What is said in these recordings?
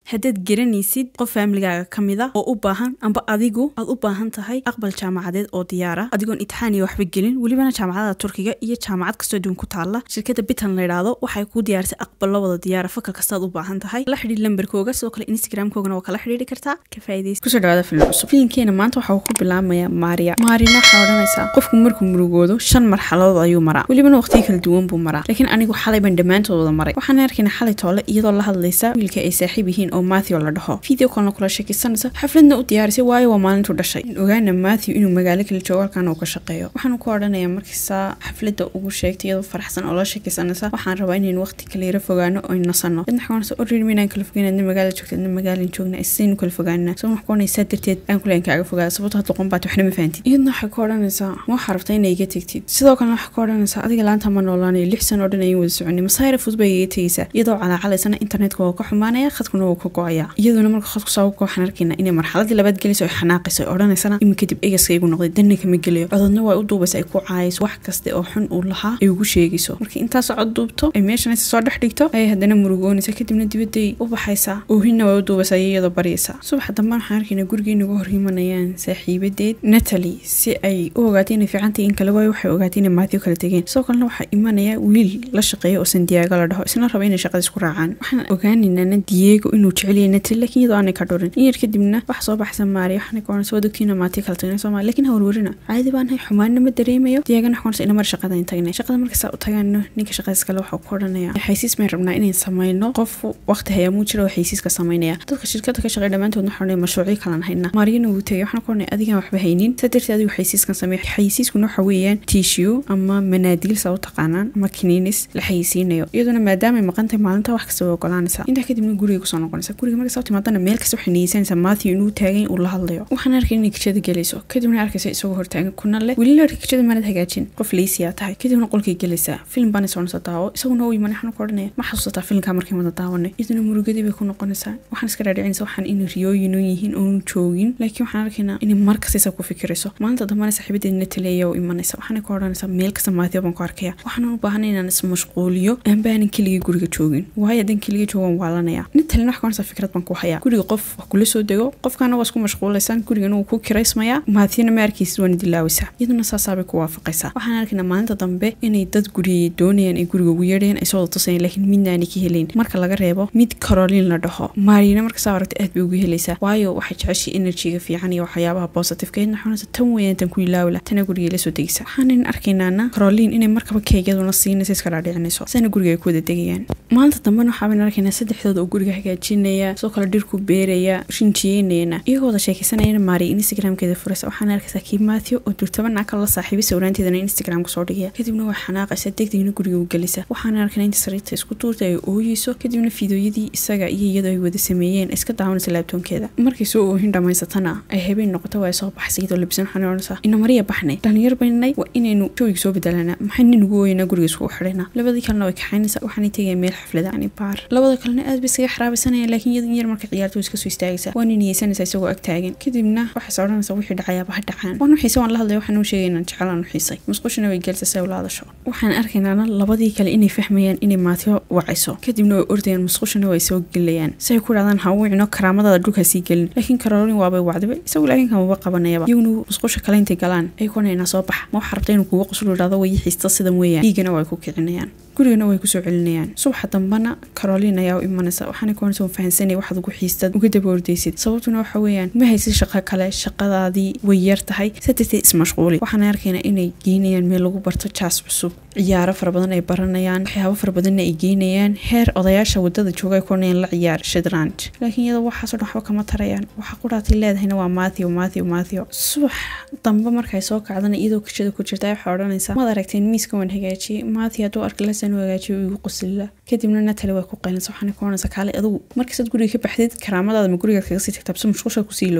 haddaad garanaysid qof faamiligaaga ka mid a oo u baahan amba adigu aad u baahan tahay aqbal jaamacadeed oo diyaara adigoon itixaan iyo waxba gelin welibana jaamacada turkiga iyo jaamacad kastoo duwan ku taala shirkadda bitan layidhaahdo waxay kuu diyaarisay aqballo wada diyaara fakal kastaad u baahan tahay la xidhiir lambarkooga sidoo kale instagramkoogana waa kala xidhiiri kartaa ka faa'iidaysa kusoo dhawaada filim cusub filimkeena maanta waxaa ku bilaabmaya maariya maarina waxaa odhanaysaa qofku markuu murugoodo shan marxaladood ayuu maraa welibana waqtiyo kala duwan buu maraa laakiin anigu xalay baan dhammaantood wada maray waxaan arkayna xalay toole iyadoo la hadlaysa wiilka ay saaxiib yihiin oo matthew la dhaho video kalna kula sheekaysanaysa xafladna u diyaarisay waayo waa maalintuu dhashay in ogaana matthew inuu magaalo kala joogo halkaana uu ka shaqeeyo waxaanu ku odhanayaa markiisaa xafladda ugu sheegtay iyadoo faraxsan oo la sheekaysanaysa waxaan rabaa inaynu waqti kala yara fogaano oo nasano dadna waxaa oriri minaan kala fogeyn adna magaala joogta adna magaalan joogna isaynu kala fogaanaa sabab wax ku odhanaysaa darteed aan kuleen kaaga fogaada sababto had doqon baad waxna ma fahantid iyadna waxay ku odhanaysaa ma waxaa rabtaa inay iga tegtid sidoo kalena waxay ku odhanaysaa adiga laanta ma noolaanayo lix sano oo dhan ayaan wada soconay masaayra fudud bay iga tegaysaa iyadoo calaacalaysana internetka waa ka xumaanaya khadkuna wuu ka go-aya iyaduna marka khadku saa uga waxaan arkaynaa inay marxaladii labaad gelayso ay xanaaqayso ay odhanaysana imi kadib egaska igu noqday danna kama gelayo cododna waa u duubaysa ay ku caayayso wax kaste oo xun uu lahaa ay ugu sheegayso marka intaas cod duubto ay meeshanaysa soo dhex dhigto ayay haddana murugoonaysa kadibna dibadday u baxaysaa oohinna waa u duubaysaa iyadoo baryaysa subaxa dambe waxaan arkaynaa gurigii nagu hor yimanayaan saaxiibadeed natalie si ay u ogaatay inay fiicantay in kale waayo waxay ogaatay inay maatio kala tegeen sidoo kalena waxaa imanaya wiil la shaqeeya oo sandiaago la dhaho isna raba inay shaqada isku raacaan waxaan ogaanaynaa diego inuu jecelyahay natalie laakiin iyadoo aanay ka dhurin in yar kadibna waxa soo baxsa maariya waxaana ka oranaysa wadogtiina maatio kala tagnay soomaali laakiin hawrwarina caadi baan hay xumaanna ma dareemayo diegana waxaa oranaysa inamar shaqada in tagnay shaqada markasaa u tagaano ninka shaqadiis kale waxaa ku odhanaya xaysiis may rabnaa inayn samayno qof waqti hayaamuu jira oo xaysiiska samaynaya dadka shirkada ka shaqeeya dhammaantood waxaa odhanaya mashruucyo kalan hayna maariyana wuu tegay waxaan ku odhanaya adigaan waxba haynin saa darteed adigu xaysiiskan sameeya xaysiiskuna waxa weeyaan tissue ama manaadiil saa u taqaanaan ama kiniinis la xayisiinayo iyaduna maadaamay maqantahay maalinta wax kasta way ogolaanaysaa intaa kadibna guriga kusoo noqonaysa guriga marka soo timaadana meel kasta waxay niyeysanaysaa matthew inuu taagan uu la hadlayo waxaan arkay inay kijada gelayso kadibna arkaysa isagoo hortaagan kuna leh weli la kijada maanad hagaajin qof leysiyaa tahay kadibna qolkay gelaysaa filim baana soconaysa daawo isaguna u yimanay waxaan ku odhanaya ma xasuusataa filimkaa markii wada daawanay iyaduna murugadii bay ku noqonaysaa waxaan iska dhaadhicinaysa waxaan inay riyooyin u yihiin oonu joogin laakiin waxaan arkaynaa inay mar kastaysa ku fikirayso maalinta dambana saaxiibadeed nataleeya u imanaysa waxaana ku odhanaysaa meel kasta maatio baan ku arkaya waxaan u baahanay inaan ismashquuliyo aanbaanan keligii guriga joogin waayo haddaan keliga joogan waalanaya natalena wax kaonaysa fikrad baan ku hayaa guriga qof wax kula soo dego qofkaana waa isku mashquulaysaan gurigana wuu ku kiraysmayaa maatiyana ma arkaysid waana dilaawaysaa iyaduna saasaabay ku waafaqaysaa waxaan arkaynaa maalinta dambe inay dad guriyay doonayaan ay guriga ugu yeedhayaan ay soo wada tusayaan laakiin midnaanay ka helayn marka laga reebo mid carolin la dhaho maariyana markasaa aragta aad bay ugu helaysaa waayo waxay jeceshay enerjiga fiican iyo waxyaabaha positifeka iyadna xunaysa tan weeyaan tan ku ilaawila tana guriga la soo degaysa waxaanan arkaynaana carolin inay markaba keegyaduna siinaysa iska dhaadhicinayso sana guriga ay ku wada degayaan maalinta dambena waxaaban arkaynaa saddexdooda oo guriga hagaajinaya sidoo kale dhirku beeraya rinjiyeynayana iyagoo wada sheekaysanayana maariya instagramkeeda furaysa waxaan arkaysaa kii matthew oo durtaba naaka la saaxiibay sawraanteedana instagramka soo dhigaya kadibna way xanaaqaysa degdegna guriga u gelisa waxaan arkaynaa inta sariirta isku tuurta ay ooyeyso kadibna fiidooyadii isaga iyo iyadoo ay wada sameeyeen iska daawanaysa laabtoonkeeda markay soo oohin dhammaysatana ay habeen noqoto waa soo baxaysa iyadoo labisan waxaan odhanaysaa ina mariya baxnay dhalinyar baynay waa inaynu joogiga soo bedelanaa maxay nin ugu ooyeynaa guriga iskugu xidhaynaa labadii kalena way kaxaynaysaa waxaanay tegaya meel xaflada yani baar labada kalena aad bay iskaga xaraabaysanayaan laakiin iyada in yar marka ciyaarta way iska soo istaagaysaa waana niyeysanaysaa isagoo ag taagan kadibna waxayse odhanaysaa wixii dhacayaaba ha dhacaan waan xiise waan la hadlaya waxaan u sheegay inaan jecelaan u xiisay musqushina way gelsa si ay ula hadasho waxaan arkaynaana labadii kale inay fahmayaan inay maatio wacayso kadibna way ordayaan musqushina way soo gelayaan si ay ku dhahdaan ha wicino karaamadaada dhulka sii gelin laakiin karolin waabay wacdaba isagu laakiin kamaba qabanayaba iyaguna musqusha kale intay galaan ay kunaynaa soo baxa ma waxaa rabta inuu kuga qoslo idhahdo way xiista sidan weeyaan dhiigana way ku kicinayaan gurigana way kusoo celinayaan subaxa dambana carolin ayaa u imanaysa waxaana kuonaysa fahansanay waxaad ugu xiistad uga daba ordaysid sababtuna waxa weeyaan ma haysid shaqo kale shaqadaadii way yar tahay sadarteed ismashquuli waxaana arkaynaa inay geynayaan meel lagu barto jaas cusub ciyaaro fara badan ay baranayaan waxyaabo fara badanna ay geynayaan heer odayaasha wadada jooga ay kuonayaan la ciyaar shadranj laakiin iyadoo waxaasoo dhan waxba kama tarayaan waxa quraatay leedahayna waa matthew matthew matthew subax dambe markay soo kacdana iyadoo kishada ku jirta waxay odhanaysaa maad aragteen miiska waan hagaajiyey matthew hadduu arka lasan u hagaajiyo igu qosilla kadibna natali way ku qaylinsa waxaana ku oranaysa kaale adugu markasaad guriga ka baxdid karaamadaada ma gurigaad kaga sii tagtaa bse mushqusha kusii loodaa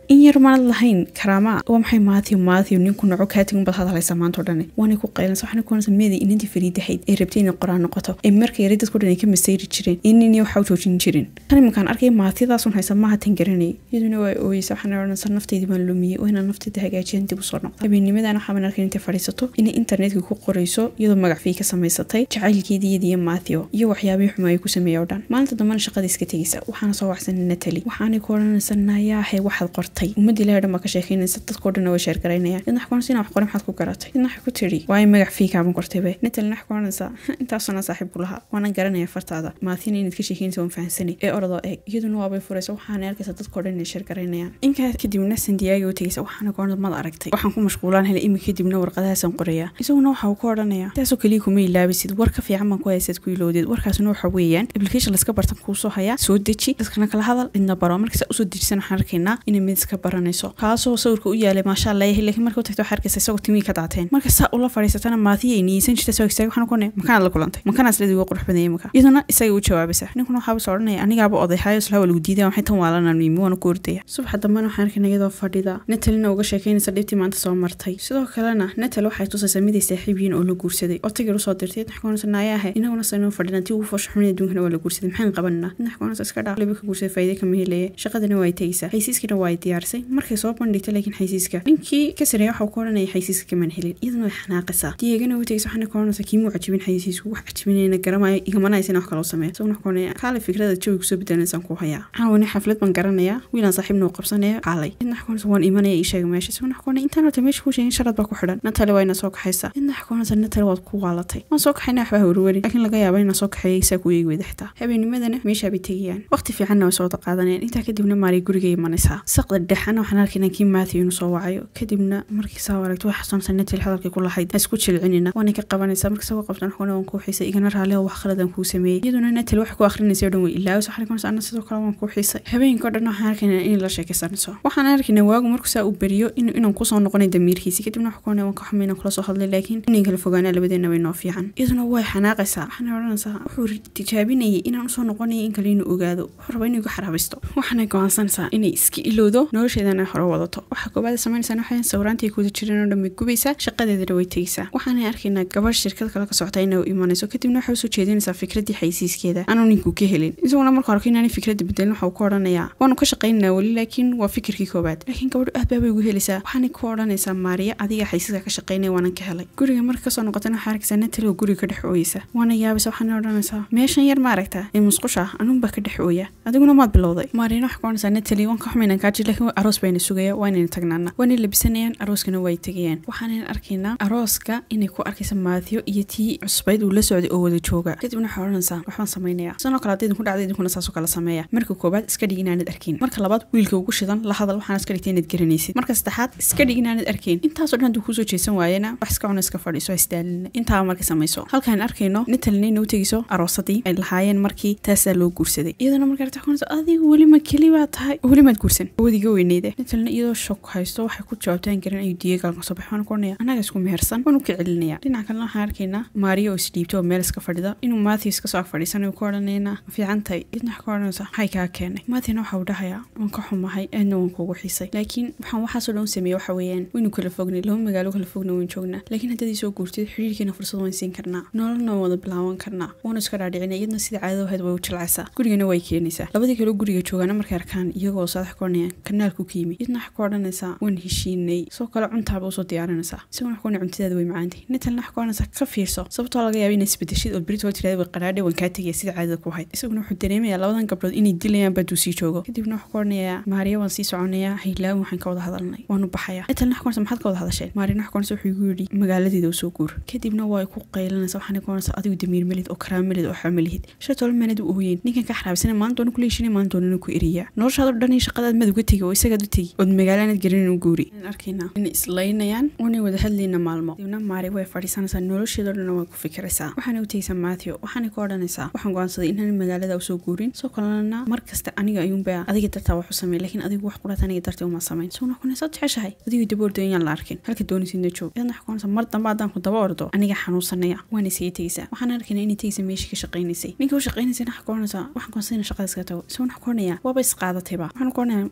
in yar maanad lahayn karaama waa maxay maathiw maathiw ninku noco kaatigun baad hadlaysaa maanta o dhani waanay ku qaylansa waxaana ku onaysa meedii inantii fariidahayd ee rabtay inay qoraan noqoto ee marka yara dadko dhan ay ka masayri jireen inini waxa u joojin jirin tan imankaan arkay maatidaasun haysa maaha tan garanayay iyaduna waa ooyeysa waxaana odhanaysa nafteydii baan lumiyey oo inaan nafteeda hagaajiyan dib usoo noqda habeennimadan waxaaban arkay intay fadhiisato inay internetka ku qorayso iyadoo magacfii ka samaysatay jacaylkeedii iyadiyo maathiw iyo waxyaabihii xumaa ay ku sameeyey oo dhan maalinta dambana shaqada iska tegeysa waxaana soo waxsanay natali waxaanay ku odhanaysa nayaahe waxaad qortay ummadii ilahay dhan baa ka sheekeynaysa dadkoo dhan way sheergaraynayaan idna wax inaa wax qoray maxaad ku garatay idna wax ku tiri waayo magac fii kaaban qortaybe natalina wax ku odhanaysa intaasuna saaxiib ku lahaa waana garanaya fartaada maatina inaad ka sheekeynaysa waan fahansanay ee orodoo eeg iyaduna waabay furaysa waxaana arkaysa dadkoo dhan inay sheergaraynayaan inkaa kadibna sandiyaagi u tegeysa waxaana ku odhanaysa mad aragtay waxaan ku mashquulaan helay imi kadibna warqadahaasaan qoraya isaguna waxa uu ku odhanaya taasoo keliya kuma ilaabisid war ka fiican baan ku haysaad ku ilowdeed warkaasuna waxa weeyaan application laska bartan kuu soo hayaa soo deji dadkana kala hadal cidna baro markasta usoo dejisan waxaan arkaynaa inay mid iska baranayso kaasoo sawirka u yaalay maasha allah yahay laakiin marka u tagto waxaa arkaysa isagoo timii ka daateen marka saa ula fadhiisatana maatiya ay niyeysan jirta soo istaagay waxaan ku ne makaanaad la kulantay makanaas ledii uga qurux badanyay marka iyaduna isagay u jawaabaysa ninkuna waxaaba soo odhanaya anigaaba oday hayo islaha waa lagu diidaya waxay tan waalanaan miimi waana ku ordaya subaxa dambena waxaan arkayna iyadoo fadhida natalina uga sheekeynaysa dhibtii maanta soo martay sidoo kalena natal waxay tusaysaa miday saaxiib yihiin oo la guursaday oo tigir usoo dirtay idna xkoonaysa naayaahe inaguna sanoo fadhina tii ugu foosha xumin adduunkana waa la guursaday maxaan qabanina idna xkoonaysa iska dhaaq liba ka guursaday faa'iide kama helaya shaqadana waa ay tegeysaa xaysiiskana waa ay diyaarisay markay soo bandhigtay laakiin xaysiiska ninkii ka sareeya waxa uu ka odhanaya xaysiiska kamaan helin iyaduna way xanaaqaysaa diyeegana u tegeysa waxaana ka odhanaysa kiimuu cajibin xaysiisku wax cajibinayna garamayo igamanaysa wax kaloo sameeya isaguna wax koonaya kaale fikrada jawi kusoo bedelanaysaan ku hayaa caawani xaflad baan garanaya wiilaan saaxiibna uu qabsanaya kaalay idna wax koonaysa waan imanaya ii sheega meesha isaguna wax koonaya intaan horta meesha kuu sheegin sharad baa ku xidhan natale waa ina soo kaxaysa idna wax koonaysa natale waad ku waalatay waan soo kaxayna waxbaa warwari laakiin laga yaaba inaan soo kaxeeya isaa ku eegi weyda xitaa habeennimadana meeshaa bay tegayaan waqti fiicanna way soo wada qaadanayaan intaa kadibna maari guriga imanaysaa saqda dhexana waxaan arkaynaa kii maathiw inuu soo wacayo kadibna markii saa aragto wax xasuunsan natal hadalkii ku lahayd ha isku jilcinina waanay ka qabanaysaa marka sagoo qabtan waxuna waan kuu xiisay igana raali oo wax khaladan kuu sameeyey iyaduna natal wax ku akhrinaysa oo dhan way ilaawis waxaan arkaynaa anna sidoo kale waan kuu xiisay habeenka oo dhan waxaan arkaynaa in la sheekaysanayso waxaan arkaynaa waagu markuu saa uu beriyo inaan kusoo noqonay damiirkiisi kadibna wax kuona waan ka xumayna kula soo hadlay laakiin inay kala fogaanaa labadeena way noo fiican iyaduna way xanaaqaysaa waxaana odhanaysaa wuxuu tijaabinayay inaan usoo noqonaya in kale inuu ogaado wuxuu rabaa inuu iga xaraabisto waxaanay go'aansanaysaa inay iska ilowdo nolosheedana hore wadato waxaa koobaad samaynaysaa waxay sawiraantii kuda jireen oo dhan bay gubaysaa shaqadeedana way tegeysaa waxaanay arkaynaa gabadh shirkad kale ka socota inay u imanayso kadibna waxay usoo jeedinaysaa fikraddii xaysiiskeeda aanu ninku ka helin isaguna marka hore inaanay fikradda bedelin waxa uu ku odhanayaa waanu ka shaqaynanaa weli laakiin waa fikirkii koobaad laakiin gabadhu aad baabay ugu helaysaa waxaanay ku odhanaysaa maariya adiga xaysiiska ka shaqaynaya waanan ka helay guriga marka kasoo noqotana waxaa arkaysaa natal oo guriga ka dhex ooyeysa waana yaabaysa waxaana odhanaysaa meeshan yar ma aragtaa ee musqusha anuunbaa ka dhex ooya adiguna maad bilowday maariyana waxaa ku odhanaysaa natali waan ka xumaynan kaaji laakiin aroos bayna sugaya waa inayna tagnaana waanay labisanayaan arooskana way tegayaan waxaanan arkaynaa arooska inay ku arkaysa maathiyo iyo tii cusbayd uu la socday oo wada jooga kadibna waxaa odhanaysaa waxbaan samaynaya sanoo kale haddaydin ku dhacda idinkuna saasoo kale sameeya marka koobaad iska dhig inaanad arkin marka labaad wiilka ugu shidan la hadal waxaana iska dhigtay inaad garanaysid marka saddexaad iska dhig inaanad arkayn intaasoo dhan hadduu kuusoo jeesan waayana wax iska cuna iska fadhiiso isdaalina intaaba marka samayso halkaan arkayno nitalina inuu tegeyso aroosadii ay lahaayeen markii taasaa loo guursaday iyadana marka arta kunayso adigu weli ma keli baa tahay weli maad guursan wadiga weyneyde nitalina iyadoo shok haysto waxay ku jawaabtaan garan ayuu diyeegaal kasoo baxay waan kuonaya annaga isku mehersan waan u ka celinaya dhinaca kalena waxaan arkaynaa maariya oo isdhiibta oo meel iska fadhida inuu matthews kasoo ag fadhiisanayo ku odhanayna ma fiican tahay idna wax ka odhanaysa maxay kaa keenay matthewna waxa uu dhahayaa waan ka xumahay aadna waan kuugu xiisay laakiin waxaan waxaasoo dhan u sameeyey waxa weeyaan waynu kala fognay laba magaalo kala fogna wayn joognaa laakiin haddaad soo guurtid xiriirkeena fursad wayn siin karnaa nololna waan wada bilaaban karnaa waanu iska dhaadhicina iyadna sida caadada ahayd way u jilcaysaa gurigana way keenaysaa labadii kaloo guriga joogaana markay arkaan iyagoo saadax ka odhanayaan kanaalku ka yimi idna wax ka odhanaysaa waan heshiinay soo kale cuntaaba usoo diyaarinaysaa isaguna wax ka odhanaya cuntidaada way macaantay natalna wax ka odhanaysaa ka fiirso sababtoo laga yaaba inay isbedeshid oo berit oo tirada way qaraadhe waan kaa tegaya sida caadada ku hayd isaguna wuxuu dareemayaa labadan gabdhood inay dilayaan baaduu sii joogo kadibna wax ka odhanayaa maariya waan sii soconayaa haylaawi waxaan ka wada hadalnay waanu baxayaa natalna wax ka odhanaysa maxaad ka wada hadasheen maariyana wax ka odhanaysa wuxuu igu yidhi magaaladeeda u soo guur kadibna waa ku qaylanaysa waxaana ka odhanaysa adigu damiir melid oo karaamelid oo xamalihid shay tolo meenad u ooyeen ninkan ka xaraabsana maalin doona kula heshinay maalin doonana ku eriyaa noloshaadoo dhan iyo shaqadaad mad uga tegi oo isagaad u tegi ood magaalaanad garanin u guuri arkaynaa inay islaynayaan waanay wada hadlayna maalmo dibna maari way fadhiisanaysaa nolosheedoo dhan way ku fikiraysaa waxaana u tegaysaa matthew waxaana ka odhanaysaa waxaan go'aansaday inaan magaalada usoo guurin soo kalena mar kasta aniga ayuunbaa adiga dartaa wax u sameey laakiin adigu wax quraat aniga dartay uma samayn soo noqonay saad jeceshahay adigu daba ordo inaan la arkin halka doonisidna joog iyadna wax kuonaysa mar dambe haddaan ku daba ordo aniga xanuunsanaya waana isaga tegaysaa waxaan arkaynaa inay tegaysa meeshii ka shaqaynaysay ninka u shaqaynaysay waxa ka odhanaysaa waxaan go'aansaday inaan shaqada iska tago isagoo wax ka odhanaya waaba isqaadatayba waxaan ka odhanaya maxaad qabanaysaa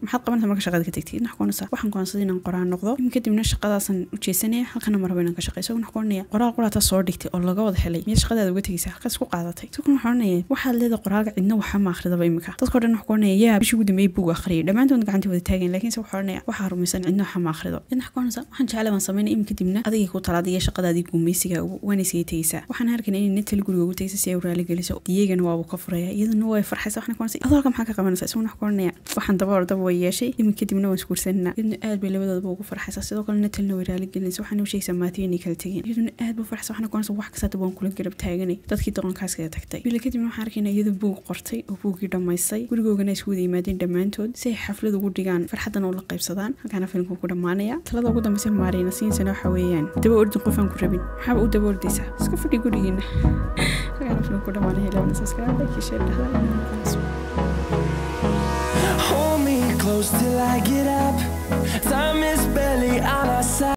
marka shaqada ka tagtid wax kuonaysaa waxaan go'aansaday inaan qoraan noqdo imin kadibna shaqadaasan u jeesanaya halkana maraba inaan ka shaqeyso wax kuonaya qoraal quraata soo dhigtay oo laga wada helay miya shaqadaada uga tegaysa halkaas ku qaadatay sidoo kale waxaan oranaya waxaad leedahay qoraalka cidna waxa ma akhridaba imika dadkao dhan wax kuonaya yaa bishii ugu dambeeyay buug akhriyay dhammaantood gacanta wada taagayn laakiinse waxaa oranaya waxaa rumaysan cidna waxa ma akhrido yadna wax kuonaysa waxaan jeclay baan sameynay imin kadibna adigay ku talaada iyo shaqadaadii guumeysiga waana isaga tegaysaa waxaan arkayna inay natal guriga ugu tegaysa si ay u raali geliso diyagana waabuu ka furaya iyadana way farxaysa waxna kuonaysa adoo halka maxaa ka qabanaysa isaguna wax kuoranaya waxaan daba ordaba way yeeshay imin kadibna waan isguursanana iyaduna aad bay labadoodaba ugu farxaysa sidoo kale natalna way raali gelinaysa waxaana u sheegaysaa maatiyo inay kala tegeen iyaduna aad buu farxaysa waxna kuonaysa wax kasta waan kula garab taaganay dadkii doqonkaas kaga tagtay bila kadibna waxaan arkayna iyadoo buug qortay oo buuggii dhammaystay gurigoogana isku wada yimaadeen dhammaantood si ay xaflad ugu dhigaan farxaddana ula qaybsadaan halkaana filimku ku dhammaanaya talada ugu dambeysa maarayna siinsana waxa weeyaan daba ordin qof aan ku rabin maxaaba u daba ordaysaa iska fadhi gurigiina halkaana filimku ku dhammaanaya labana subscribe like iyo share dhahda Hold me close till I get up. Time is barely on our side.